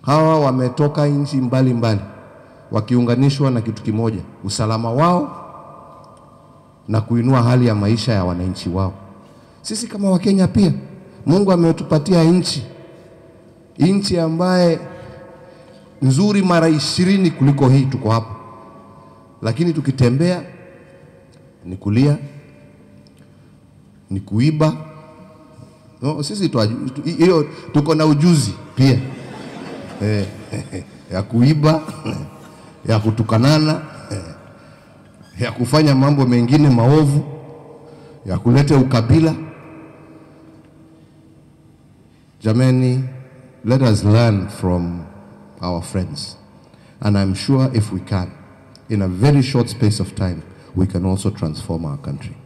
Hawa wametoka nchi mbalimbali wakiunganishwa na kitu kimoja, usalama wao na kuinua hali ya maisha ya wananchi wao. Sisi kama Wakenya pia Mungu ametupatia nchi, nchi ambaye nzuri mara ishirini kuliko hii tuko hapa, lakini tukitembea ni kulia, ni kuiba. No, sisi tu- tu- hiyo tuko na ujuzi pia eh, ya kuiba, ya kutukanana, eh, ya kufanya mambo mengine maovu, ya kuleta ukabila. Jamani, let us learn from our friends. And I'm sure if we can, in a very short space of time, we can also transform our country.